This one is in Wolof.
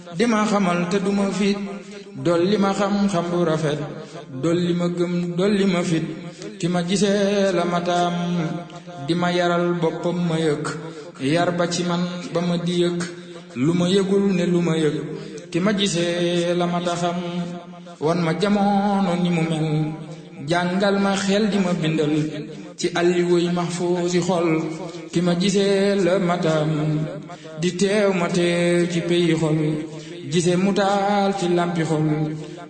di ma xamal te duma fit dolli ma xam-xam bu rafet dolli ma gëm dolli ma fit ti ma gisee la mataam di ma yaral boppam ma yëg yar ba ci man ba ma di yëg lu ma yëgul ne lu ma yëg ti ma gisee la mata xam wan ma jamono ni mu mel jàngal ma xel di ma bindal ci alliwoy mahfuusi xol ki ma gisee la matam di teew ma teew ci peyi xol gise mu taal ci lampi xol